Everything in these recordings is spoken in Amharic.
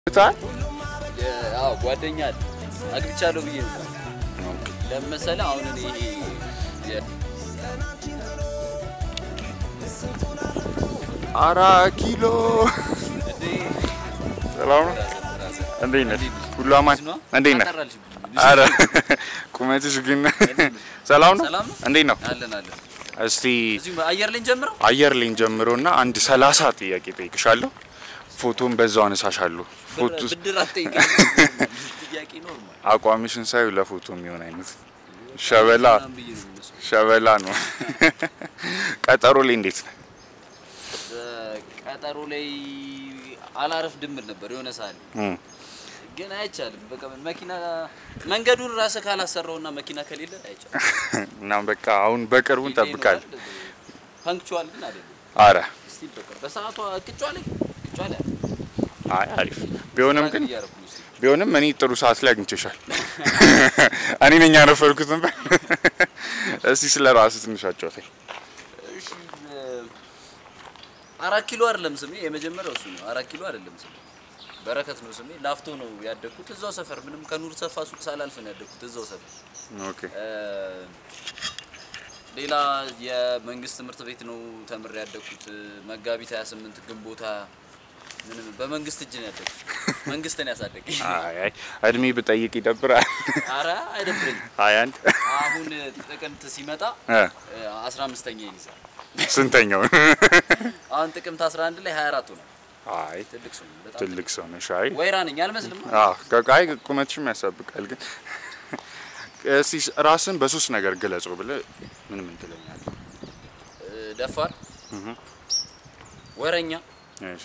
ታል አዎ ጓደኛ አለ አግብቻለሁ ብዬ ነው ለምን መሰለህ አሁን እኔ ይሄ የ- አራት ኪሎ እንዴ ሰላም ነው። እንዴት ነህ? ሁሉ አማን? እንዴት ነህ? አጠራልሽ አረ ቁመትሽ ግን ሰላም ነው። ሰላም ነው? እንዴት ነው? አለን አለን እስቲ እዚሁ አየር ላይ ጀምረው አየር ላይን ጀምሮና አንድ ሰላሳ ጥያቄ ጠይቅሻለሁ። ፎቶን በዛው አነሳሻለሁ። ፎቶ ብድር አትጠይቀኝ ጥያቄ ኖርማል አቋምሽን ሳይ ለፎቶ የሚሆን አይነት ሸበላ ምናምን ብዬ ነው የምመስለው። ሸበላ ነው። ቀጠሮ ላይ እንዴት ነው? ቀጠሮ ላይ አላረፍ ድምር ነበር የሆነ ሰዓት ላይ እም፣ ግን አይቻልም። በቃ መኪና መንገዱን ራስህ ካላሰራውና መኪና ከሌለ አይቻልም። እና በቃ አሁን በቅርቡ እንጠብቃለን። ፓንክቹዋል ግን አይደለም። አረ ስቲል በቃ በሰዓቷ ቅጫ ላይ ቅጫ ላይ አይ አሪፍ ቢሆንም ግን እያደረኩ ነው እስቲ። ቢሆንም እኔ ጥሩ ሰዓት ላይ አግኝቼሻል። እኔ ነኝ ያረፈርኩት ነበር። እስቲ ስለ ራስህ ትንሽ አጫውተኝ። እሺ እ- አራት ኪሎ አይደለም ስሜ፣ የመጀመሪያው እሱ ነው። አራት ኪሎ አይደለም ስሜ፣ በረከት ነው ስሜ። ላፍቶ ነው ያደግኩት፣ እዛው ሰፈር ምንም ከኑር ሰፋ ሱቅ ሳላልፍ ነው ያደግኩት እዛው ሰፈር። ኦኬ እ፣ ሌላ የመንግስት ትምህርት ቤት ነው ተምሬ ያደግኩት። መጋቢት 28 ግንቦት ሃያ ምንም በመንግስት እጅ ነው ያደግኩት። መንግስት ነው ያሳደገኝ። አይ አይ እድሜ ብጠይቅ ይደብራል። አረ አይደብረኝም። አይ አንድ አሁን ጥቅምት ሲመጣ እ፣ 15ኛ ይይዛል። ስንተኛው? አሁን ጥቅምት 11 ላይ 24 ነው። አይ ትልቅ ሰው ነው በጣም ትልቅ ሰው ነሽ። አይ ወይራ ነኝ አልመስልም። አዎ ከቃይ ቁመትሽም ያሳብቃል። ግን እስቲ ራስን በሶስት ነገር ግለጸው ብለህ ምን ምን ትለኛለህ? እ፣ ደፋር፣ እህ ወረኛ፣ እሺ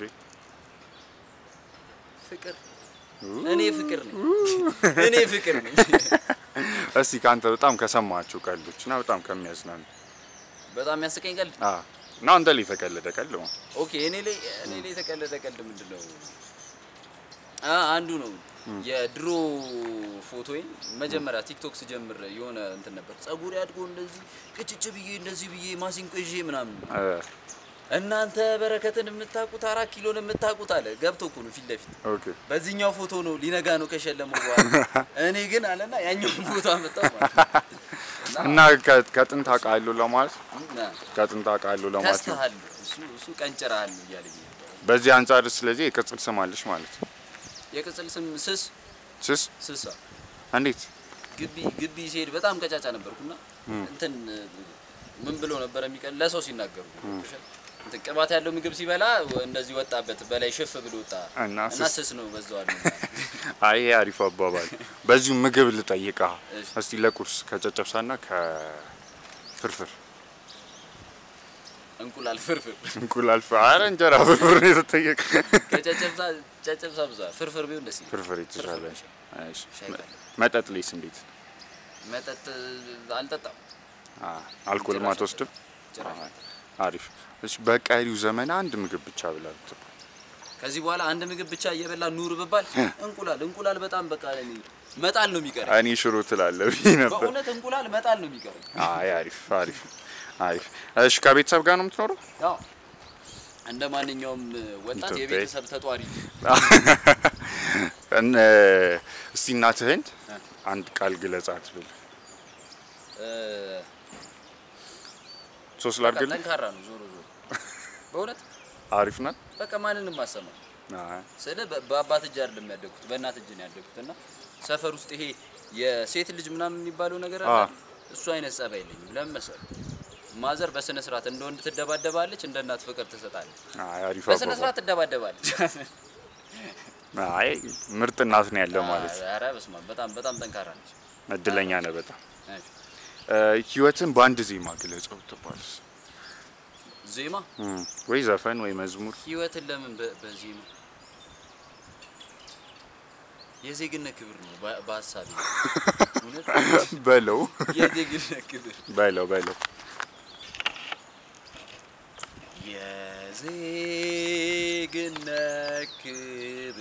ፍቅር። እኔ ፍቅር ነኝ። እኔ ፍቅር ነኝ። እስቲ ከአንተ በጣም ከሰማችሁ ቀልዶች እና በጣም ከሚያዝናኑ በጣም ያስቀኝ ቀልድ። አ እና አንተ ላይ የተቀለደ ቀልድ ነው። ኦኬ እኔ ላይ እኔ ላይ የተቀለደ ቀልድ ምንድን ነው? አ አንዱ ነው የድሮ ፎቶዬን መጀመሪያ ቲክቶክ ስጀምር የሆነ እንትን ነበር ጸጉር ያድጎ እንደዚህ ቅጭጭ ብዬ እንደዚህ ብዬ ማሲንቆ ይዤ ምናምን እ፣ እናንተ በረከትን የምታውቁት አራት ኪሎን የምታውቁት አለ ገብቶ እኮ ነው ፊት ለፊት ኦኬ በዚህኛው ፎቶ ነው ሊነጋ ነው ከሸለመው በኋላ እኔ ግን አለና ያኛውን ፎቶ አመጣው ማለት ነው። እና ከ- ከጥንት አውቃለሁ ለማለት እና ከጥንት አውቃለሁ ለማለት ነው። ከስተሃል እሱ እሱ ቀንጭረሃል እያለኝ ነበር። በዚህ አንጻር ስለዚህ የቅጽል ስም አለሽ ማለት ነው። የቅጽል ስም ስስ ስስ ስሳ እንዴት? ግቢ ግቢ ሲሄድ በጣም ቀጫጫ ነበርኩና እንትን ምን ብሎ ነበር የሚቀል ለሰው ሲናገሩ እንትን ቅባት ያለው ምግብ ሲበላ እንደዚህ ወጣበት በላይ ሽፍ ብሎ ወጣ እና እና ስስ ስስ ነው በዛው አይ ይሄ አሪፍ አባባል። በዚሁ ምግብ ልጠይቃ እሺ። እስቲ ለቁርስ ከጨጨብሳና ከፍርፍር እንቁላል ፍርፍር እንቁላል ፍር አረ እንጀራ ፍርፍር ነው የተጠየቀ። ከጨጨብሳ ጨጨብሳ ብዙ ፍርፍር ቢሆን ደስ ይላል። ፍርፍር የተሻለ ፍርፍር እሺ። ሻይ ካለ። መጠጥ ላይስ እንዴት? መጠጥ አልጠጣም አ አልኮል ጭራሽ ማትወስድም? ጭራሽ። አሪፍ። እሺ በቀሪው ዘመን አንድ ምግብ ብቻ ብላ ብትባል ከዚህ በኋላ አንድ ምግብ ብቻ እየበላ ኑር ብባል እንቁላል እንቁላል በጣም በቃ እኔ መጣል ነው የሚቀረኝ። እኔ ሽሮ ትላለህ ብዬ ነበር። በእውነት እንቁላል መጣል ነው የሚቀረኝ። አይ አሪፍ አሪፍ አሪፍ። እሺ ከቤተሰብ ጋር ነው የምትኖረው? ያው እንደ ማንኛውም ወጣት ኢትዮጵያዊ። የቤተሰብ ተጧሪ እን እስቲ እናትህን አንድ ቃል ግለጻት ብል እ፣ ሶስት በቃ ላድርግልህ? ጠንካራ ነው ዞሮ ዞሮ በእውነት አሪፍ ናት። በቃ ማንንም አሰማ አይ ስለ በአባት እጅ አይደለም ያደግኩት በእናት እጅ ነው ያደግኩት እና ሰፈር ውስጥ ይሄ የሴት ልጅ ምናምን የሚባለው ነገር አለ አ። አይደል? እሱ አይነት ጸባይ የለኝም። ለምን መሰለህ ማዘር በስነ ስርዓት እንደ ወንድ ትደባደባለች፣ እንደ እናት ፍቅር ትሰጣለች። አይ አሪፍ በስነ አባባል። ስርዓት ትደባደባለች። አይ ምርጥ እናት ነው ያለው ማለት ነው። ኧረ በስመ አብ በጣም በጣም ጠንካራ ነች። እድለኛ ነህ በጣም። እሺ። እ፣ ህይወትን በአንድ ዜማ ግለጸው ትባልስ ዜማ እም፣ ወይ ዘፈን ወይ መዝሙር ህይወትን ለምን በ- በዜማ የዜግነት ክብር ነው በ- በሀሳቤ እውነት በለው የዜግነት ክብር በለው በለው የዜግነት ክብር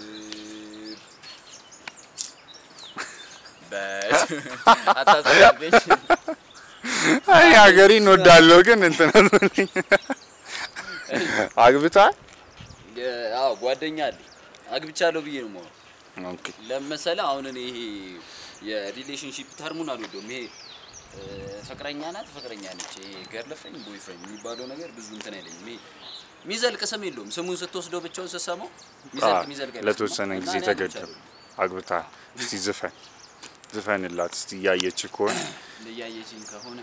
አታሳልፈኝ። አይ ሀገሬን እንወዳለሁ ግን እንትን አትበለኝ። አግብተሃል? የ- አዎ ጓደኛ አለኝ አግብቻለሁ ብዬ ነው የማወራው። ኦኬ ለመሰለ አሁን እኔ ይሄ የሪሌሽንሺፕ ተርሙን አልወደውም። ይሄ እ፣ ፍቅረኛ ናት ፍቅረኛ ነች፣ ይሄ ገርልፍሬንድ ቦይፍሬንድ የሚባለው ነገር ብዙ እንትን አይለኝም። ይሄ የሚዘልቅ ስም የለውም። ስሙን ስትወስደው ብቻውን ስትሰማው የሚዘልቅ አዎ፣ የሚዘልቅ ለተወሰነ አይመስልም። ጊዜ እና እኔ ተገደብ አግብታ እስቲ ዝፈን ዝፈንላት እስቲ እያየች ከሆነ እያየችኝ ከሆነ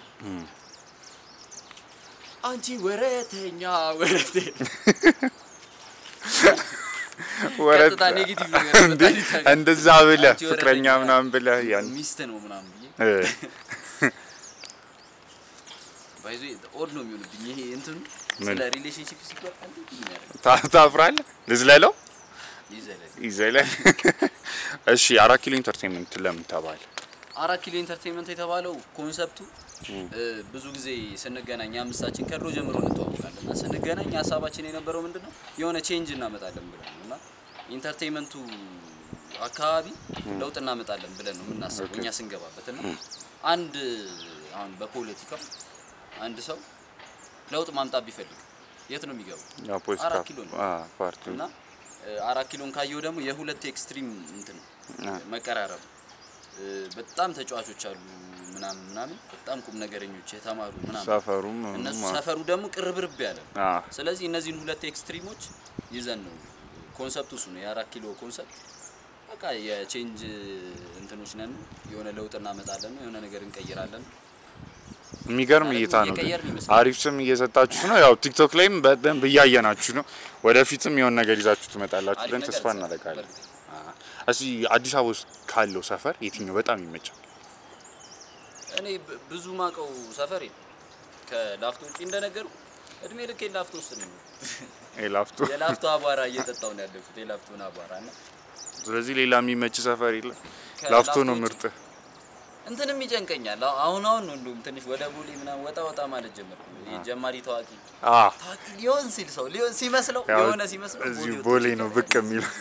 አንቺ ወረተኛ ወረቴ ወረት ቀጥታ ኔጌቲቭ ነገር እንዴ በጣም ይታያል። እንደዛ ብለህ አንቺ ፍቅረኛ ወረተኛ ምናምን ብለህ ያን ሚስት ነው ምናምን ብዬ እ፣ ባይዞ ኦድ ነው የሚሆንብኝ ይሄ እንትኑ ምን? ስለ ሪሌሽንሺፕ ሲባል አንዴ የሚያደርግ ታ- ታፍራለህ ልዝለለው ይዘላል። ይዘላል እሺ አራት ኪሎ ኢንተርቴንመንት ለምን ተባለ አራት ኪሎ ኢንተርቴንመንት የተባለው ኮንሰፕቱ እ፣ ብዙ ጊዜ ስንገናኝ አምስታችን ከድሮ ጀምሮ እንተዋወቃለን እና ስንገናኝ ሀሳባችን የነበረው ምንድን ነው የሆነ ቼንጅ እናመጣለን ብለን ነው እና ኢንተርቴንመንቱ አካባቢ ለውጥ እናመጣለን ብለን ነው የምናስበው እኛ ስንገባበት እና አንድ አሁን በፖለቲካው አንድ ሰው ለውጥ ማምጣት ቢፈልግ የት ነው የሚገባው? ያው ፖለቲካ አራት ኪሎ ነው። አ ፓርቲ እና እ፣ አራት ኪሎን ካየው ደግሞ የሁለት ኤክስትሪም እንትን አ፣ መቀራረብ እ፣ በጣም ተጫዋቾች አሉ ምናምን ምናምን በጣም ቁም ነገረኞች የተማሩ ምናምን ሰፈሩም እነሱ ማ- ሰፈሩ ደግሞ ቅርብርብ ያለ ነው። አ ስለዚህ እነዚህን ሁለት ኤክስትሪሞች ይዘን ነው ኮንሰፕቱ እሱ ነው የአራት ኪሎ ኮንሰፕት በቃ የቼንጅ እንትኖች ነን የሆነ ለውጥ እናመጣለን የሆነ ነገር እንቀይራለን የሚገርም ማለት እይታ ነው። ግን እየቀየርን ይመስላል። አሪፍ ስም እየሰጣችሁ ነው። ያው ቲክቶክ ላይም በደንብ እያየናችሁ ነው። ወደፊትም የሆነ ነገር ይዛችሁ ትመጣላችሁ አሪፍ ብለን ነገር ተስፋ እንሰራለን። እናደርጋለን። በእርግጥ እስኪ አዲስ አበባ ውስጥ ካለው ሰፈር የትኛው በጣም ይመቻል? እኔ ብ- ብዙ ማቀው ሰፈር የለም ከላፍቶ ውጪ እንደነገሩ እድሜ ልክ ላፍቶ ውስጥ ነው ላፍቶ። የላፍቶ አቧራ እየጠጣው ነው ያለኩት የላፍቶን አቧራ እና ስለዚህ ሌላ የሚመች ሰፈር የለም። ከላፍቶ ላፍቶ ነው ውጪ ምርጥ። እንትንም ይጨንቀኛል። አሁ- አሁን አሁን ነው እንዲሁም ትንሽ ወደ ቡሌ ምናምን ወጣ ወጣ ማለት ጀመርኩ። ይሄ ጀማሪ ታዋቂ አ ታዋቂ ሊሆን ሲል ሰው ሊሆን ሲመስለው ያው የሆነ ሲመስለው እዚሁ ወጥቶ ቦሌ ነው ይቀራል። ብቅ የሚለው።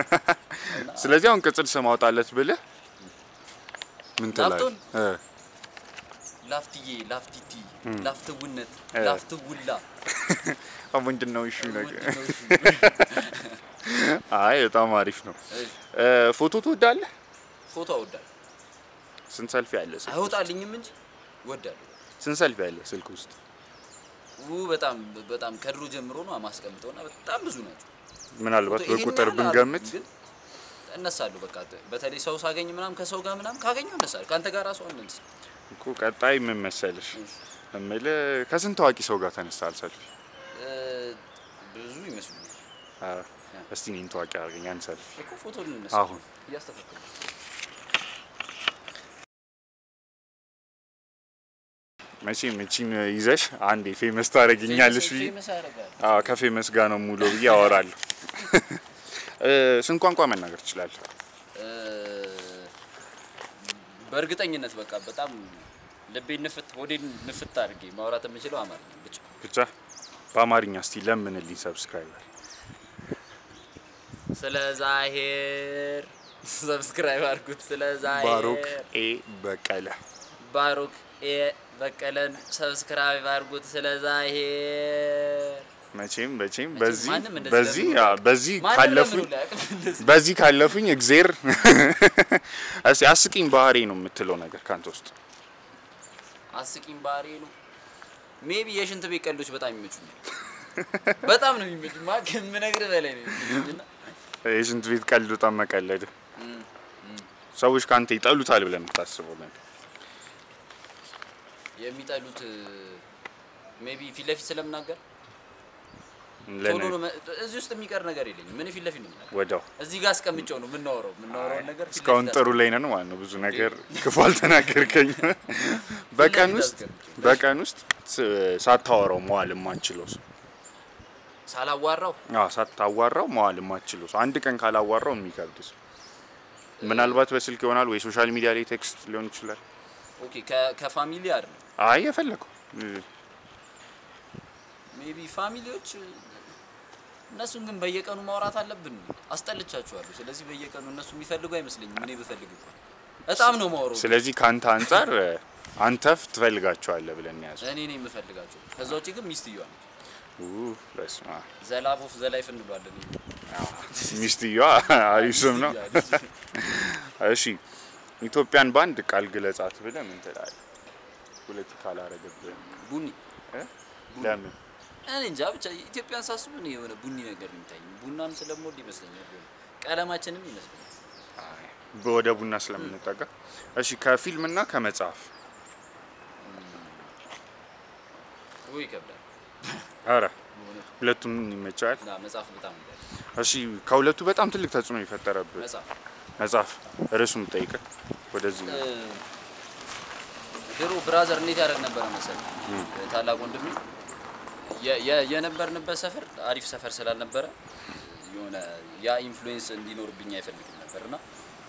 ስለዚህ አሁን ቅጽል ስም አውጣለት ብለህ ምን ትላለህ? ላፍቶን? እ ላፍትዬ፣ ላፍቲቲ፣ ላፍትውነት፣ እ። ላፍትውላ አሁን ምንድን ነው እሺ ነገር? ምንድን ነው እሱ? አይ በጣም አሪፍ ነው። እ፣ እ ፎቶ ትወዳለህ? ፎቶ አወዳለሁ ስንት ሰልፊ አለ ስልክ? አይወጣልኝም እንጂ ወዳለሁ። ስንት ሰልፊ አለ ስልክ ውስጥ? ው በጣም በጣም ከድሮ ጀምሮ ነው ማስቀምጠውና በጣም ብዙ ናቸው። ምናልባት ፎቶ ይሄን በቁጥር ያህል ብንገምት ግን እነሳለሁ። በቃ በተለይ ሰው ሳገኝ ምናምን ከሰው ጋር ምናምን ካገኘው እነሳለሁ። ከአንተ ጋር ራሱ አንነሳ እኮ ቀጣይ ምን መሰለሽ እምልህ ከስንት ታዋቂ ሰው ጋር ተነስተሃል ሰልፊ? እ፣ ብዙ ይመስሉኛል አ እስቲ እኔን ታዋቂ አድርገኝ አንድ ሰልፊ። እኮ ፎቶ ልነሳ አሁን እያስተካከሉ መቼም እቺን ይዘሽ አንዴ ፌመስ ታደርጊኛለሽ ብዬ ፌመስ ያደርጋል። አዎ ከፌመስ ጋር ነው ሙሉ ብዬ አወራለሁ። እ ስንት ቋንቋ መናገር ትችላለህ? እ፣ በእርግጠኝነት በቃ በጣም ልቤን ንፍት ሆዴን ንፍት አድርጌ ማውራት የምችለው አማርኛ ብቻ። ብቻ በአማርኛ እስቲ ለምንልኝ ሰብስክራይበር። ስለ ዛሄር ሰብስክራይብ አድርጉት። ስለ ዛሄር ባሮክ ኤ በቀለ ባሮክ ኤ በቀለን ሰብስክራይብ አድርጉት። ስለ ዛሄር መቼም መቼም መቼም በዚህ ማንም እንደዚህ በዚህ ለምኖ አ- በዚህ ማንም ካለፉኝ ለምኑ ላያውቅም እንደዚህ። በዚህ ካለፉኝ እግዜር እስቲ አስቂኝ ባህሪ ነው የምትለው ነገር ካንተ ውስጥ አስቂኝ ባህሪ ነው። ሜቢ የሽንት ቤት ቀልዶች በጣም ይመቹኛል። በጣም ነው የሚመቹኝ። ማ ከምነግርህ በላይ ነው የሚመቹኝ እና የሽንት ቤት ቀልድ በጣም መቀለድ እም፣ እም፣ ሰዎች ካንተ ይጠሉታል ብለህ የምታስበው ነገር የሚጠሉት ሜቢ ፊት ለፊት ስለምናገር ቶሎ ለነ ነው መ- እዚህ ውስጥ የሚቀር ነገር የለኝም። ምን ፊት ለፊት ነው የምናገር። ወዲያው እዚህ ጋር አስቀምጨው ነው የምናወራው የምናወራውን ነገር ፊት እስካሁን ለፊት ጥሩ ላይ ነን ማለት ነው። ብዙ ነገር ክፉ አልተናገርከኝ። በቀን ለፊት ውስጥ አስቀምጬው። በቀን ውስጥ ስ- ሳታወራው መዋል የማንችለው ሰው ሳላዋራው አዎ፣ ሳታዋራው መዋል የማንችለው ሰው አንድ ቀን ካላዋራው የሚከብድ ሰው ምናልባት በስልክ ይሆናል ወይ ሶሻል ሚዲያ ላይ ቴክስት ሊሆን ይችላል። ኦኬ ከ- ከፋሚሊ አይደለም አይ የፈለገው ሜቢ ፋሚሊዎች እነሱን ግን በየቀኑ ማውራት አለብን። አስጠልቻችኋለሁ። ስለዚህ በየቀኑ እነሱ የሚፈልጉ አይመስለኝም። እኔ ብፈልግ እንኳን በጣም ነው ማውራው። ስለዚህ ከአንተ አንጻር አንተ ትፈልጋቸዋለህ ብለን ያዘ። እኔ ነኝ የምፈልጋቸው። ከዛ ውጭ ግን ሚስትየዋ ነች። ኡ በስመ አብ። ዘላፍ ኦፍ ዘላይፍ እንሏለን። ሚስትየዋ አሪፍ ስም ነው። እሺ ኢትዮጵያን በአንድ ቃል ግለጻት ብለህ ምን ትላለህ? ፖለቲካ አላረገብህም። ቡኒ እ? ለምን? እኔ እንጃ ብቻ ኢትዮጵያን ሳስብ እኔ የሆነ ቡኒ ነገር የሚታይ ቡናም ስለምወድ ይመስለኛል። የሆነ ቀለማችንም ይመስለኛል። አይ፣ ወደ ቡና ስለምንጠጋ። እሺ ከፊልም እና ከመጽሐፍ ወይ ይከብዳል። አረ በእውነቱ ሁለቱም ይመቻል። እና መጽሐፍ በጣም ይላል። እሺ ከሁለቱ በጣም ትልቅ ተጽዕኖ የፈጠረብህ መጽሐፍ መጽሐፍ ርዕሱም ጠይቀህ ወደዚህ እ፣ ድሮ ብራዘር እንዴት ያደርግ ነበረ መሰለህ? ታላቅ ወንድሜ የ- የ- የነበርንበት ሰፈር አሪፍ ሰፈር ስላልነበረ የሆነ ያ ኢንፍሉዌንስ እንዲኖርብኝ አይፈልግም ነበር እና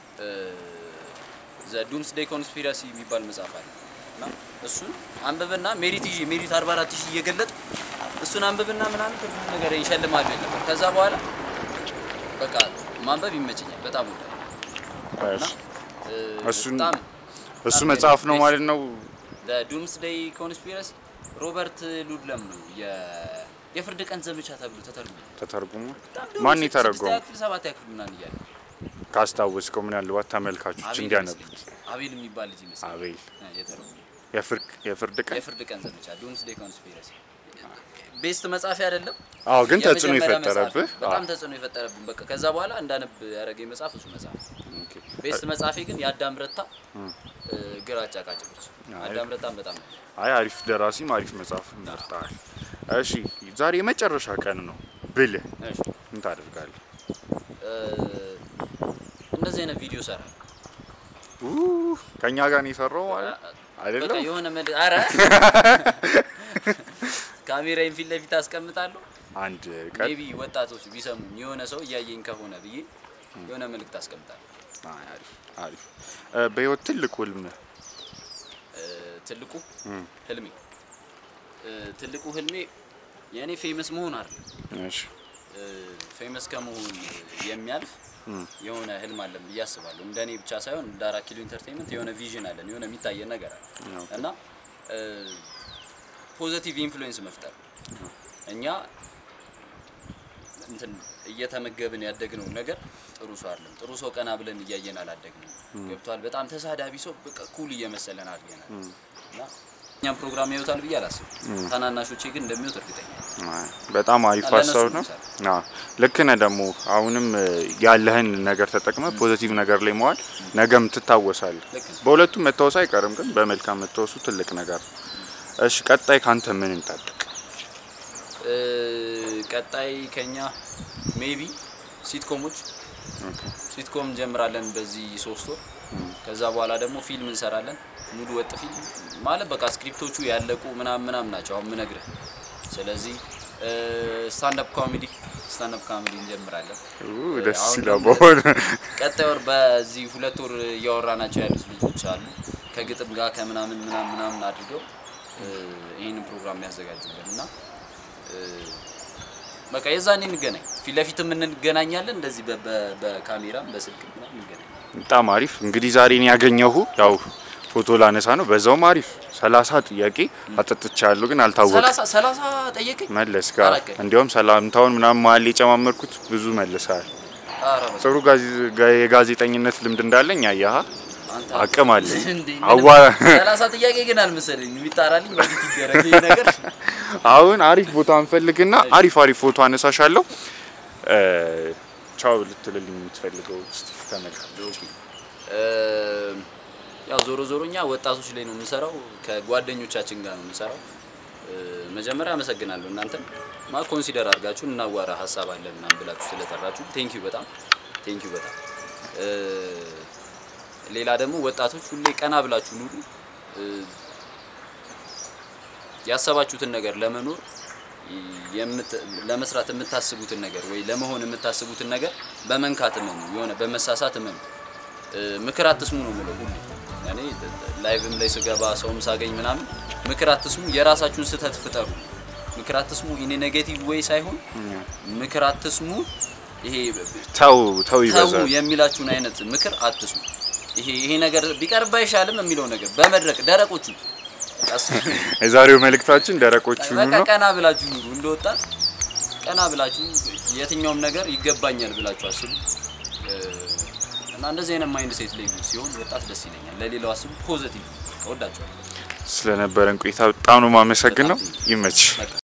ዘ ዱምስ ዴይ ኮንስፒረሲ የሚባል መጽሐፍ አለ እና እሱን አንብብና ሜሪት ይዤ ሜሪት 44 ሺህ እየገለጥ እሱን አንብብና ምናምን ብዙ ነገር ይሸልማሉ ይል ነበር። ከዛ በኋላ በቃ ማንበብ ይመቸኛል በጣም ወዳለሁ እና እ፣ እሱን- በጣም እሱ መጽሐፍ ነው ማለት ነው። ዱምስ ዴይ ኮንስፒረሲ ሮበርት ሉድለም ነው የ- የፍርድ ቀን ዘመቻ ተብሎ ተተርጉሞ ተተርጉሞ በጣም ድሮ ማን ስድስተኛ የተረጎመው? ክፍል ሰባተኛ ክፍል ምናምን እያለ ካስታወስከው ምናልባት ተመልካቾች አቤል እንዲያነቡት። ይመስለኛል። አቤል የሚባል ልጅ ይመስላል አቤል የተረጎመው የፍርድ የፍርድ ቀን የፍርድ ቀን ዘመቻ ዱምስ ዴይ ኮንስፒረሲ ቤስት መጻፊያ አይደለም አዎ፣ ግን ተጽዕኖ የመጀመሪያ መጽሐፍ የፈጠረብህ ነው። በጣም ተጽዕኖ የፈጠረብን በቃ ከዛ በኋላ እንዳነብ ያደረገኝ መጽሐፍ እሱ መጽሐፍ ኦኬ። ቤስት መጽሐፌ ግን የአዳም ረታ እ፣ ግራጫ ቃጭሎች አይ። አዳም ረታም በጣም ነው አይ አሪፍ ደራሲም አሪፍ መጽሐፍ መርጠሃል። እሺ ዛሬ የመጨረሻ ቀን ነው ብልህ እሺ ምን ታደርጋለህ? እ፣ እንደዚህ አይነት ቪዲዮ ሰራል ኡ ከኛ ጋር ነው የሰራው ማለት በቃ አይደለም? የሆነ መድ አረ ካሜራዬን ፊት ለፊት አስቀምጣለሁ። አንድ ቀን ሜቢ ወጣቶች ቢሰሙኝ የሆነ ሰው እያየኝ ከሆነ ብዬ የሆነ መልእክት አስቀምጣለሁ። አይ አሪፍ አሪፍ። እ፣ በህይወት ትልቅ ህልም እ፣ ትልቁ እም፣ ህልሜ እ፣ ትልቁ ህልሜ የእኔ ፌመስ መሆን አይደለም። እሺ ፌመስ ከመሆን የሚያልፍ እም፣ የሆነ ህልም አለን ብዬ አስባለሁ። እንደ እኔ ብቻ ሳይሆን እንደ አራት ኪሎ ኢንተርቴንመንት የሆነ ቪዥን አለን፣ የሆነ የሚታየን ነገር አለ ኦኬ። እና ፖዘቲቭ ኢንፍሉዌንስ መፍጠር እኛ እንትን እየተመገብን ያደግነው ነገር ጥሩ ሰው አይደለም። ጥሩ ሰው ቀና ብለን እያየን አላደግንም። ገብቷል። በጣም ተሳዳቢ ሰው በቃ ኩል እየመሰለን አድርገናል እና እኛም ፕሮግራም ያዩታል ብዬ አላስብም። ታናናሾቼ ግን እንደሚወት እርግጠኛ ነኝ። አይ፣ በጣም አሪፍ ለእነሱ ሀሳብ ነው ነው። አዎ ልክ ነህ። ደግሞ አሁንም እ፣ ያለህን ነገር ተጠቅመህ ፖዚቲቭ ነገር ላይ መዋል ነገም ትታወሳለህ። ልክ ነው። በሁለቱም መታወስ አይቀርም፣ ግን በመልካም መታወሱ ትልቅ ነገር ነው። እሺ ቀጣይ ካንተ ምን እንጠብቅ? እ፣ ቀጣይ ከኛ ሜቢ ሲትኮሞች ኦኬ። ሲትኮም እንጀምራለን በዚህ ሶስት ወር። ከዛ በኋላ ደግሞ ፊልም እንሰራለን፣ ሙሉ ወጥ ፊልም ማለት በቃ ስክሪፕቶቹ ያለቁ ምናምን ምናምን ናቸው አሁን ምነግርህ። ስለዚህ ስታንዳፕ ኮሜዲ ስታንዳፕ ኮሜዲ እንጀምራለን። ኡ፣ ደስ አሁን ይላል። ደግሞ በሆነ ቀጣይ ወር በዚህ ሁለት ወር እያወራናቸው ያሉት ልጆች አሉ ከግጥም ጋር ከምናምን ምናምን ምናምን አድርገው እ፣ ይህንን ፕሮግራም ያዘጋጁልን እና እ፣ በቃ የዛኔ እንገናኝ። ፊት ለፊትም እንገናኛለን፣ እንደዚህ በ- በ- በካሜራም በስልክ ምናምን እንገናኝ። በጣም አሪፍ። እንግዲህ ዛሬ እኔ ያገኘሁ ያው ፎቶ ላነሳ ነው። በዛውም አሪፍ ሰላሳ ጥያቄ አጠጥቻለሁ፣ ግን አልታወቅም። ሰላሳ ሰላሳ ጠየቀኝ። መለስ ጋር አላውቅም። እንዲያውም ሰላምታውን ምናምን መሀል ላይ የጨማመርኩት ብዙ መልሰሃል። ኧረ በስመ ጥሩ ጋዜ- ጋ- የጋዜጠኝነት ልምድ እንዳለኝ አያሃ አንተ አቅም አለ። እንዴ አዋ ሰላሳ ጥያቄ ግን አልመሰለኝ የሚጣራልኝ በፊት ይደረግ ይሄ ነገር አሁን አሪፍ ቦታ እንፈልግና አሪፍ አሪፍ ፎቶ አነሳሻለሁ። እ፣ ቻው ልትልልኝ የምትፈልገው እስቲ ተመልካች። እ፣ ያው ዞሮ ዞሮ እኛ ወጣቶች ላይ ነው የምንሰራው፣ ከጓደኞቻችን ጋር ነው የምንሰራው። እ፣ መጀመሪያ አመሰግናለሁ እናንተን ማ ኮንሲደር አድርጋችሁ እናዋራ ሀሳብ አለን ምናምን ብላችሁ ስለጠራችሁ ቴንኪዩ በጣም ቴንኪዩ በጣም እ፣ ሌላ ደግሞ ወጣቶች ሁሌ ቀና ብላችሁ ኑሩ። እ፣ ያሰባችሁትን ነገር ለመኖር የምት- ለመስራት የምታስቡትን ነገር ወይ ለመሆን የምታስቡትን ነገር በመንካት እመኑ፣ የሆነ በመሳሳት እመኑ። እ፣ ምክር አትስሙ ነው የምለው ሁሌ። እኔ ላይቭም ላይ ስገባ ሰውም ሳገኝ ምናምን ምክር አትስሙ፣ የራሳችሁን ስህተት ፍጠሩ። ምክር አትስሙ ኢን ኔጌቲቭ ወይ ሳይሆን ምክር አትስሙ ይሄ ተው ተው ተው ይበዛል። የሚላችሁን አይነት ምክር አትስሙ። ይሄ ይሄ ነገር ቢቀርብ አይሻልም የሚለው ነገር በመድረክ ደረቆቹ ቀስ የዛሬው መልእክታችን ደረቆቹ በቃ ነው። ቀና ብላችሁ ኑሩ። እንደ ወጣት ቀና ብላችሁ የትኛውም ነገር ይገባኛል ብላችሁ አስቡ እ፣ እና እንደዚህ አይነት ማይንድ ሴት ላይ ሲሆን ወጣት ደስ ይለኛል። ለሌላው አስቡ። ፖዘቲቭ እወዳችኋለሁ። ስለነበረን ቆይታ በጣም ነው የማመሰግነው። ይመች በቃ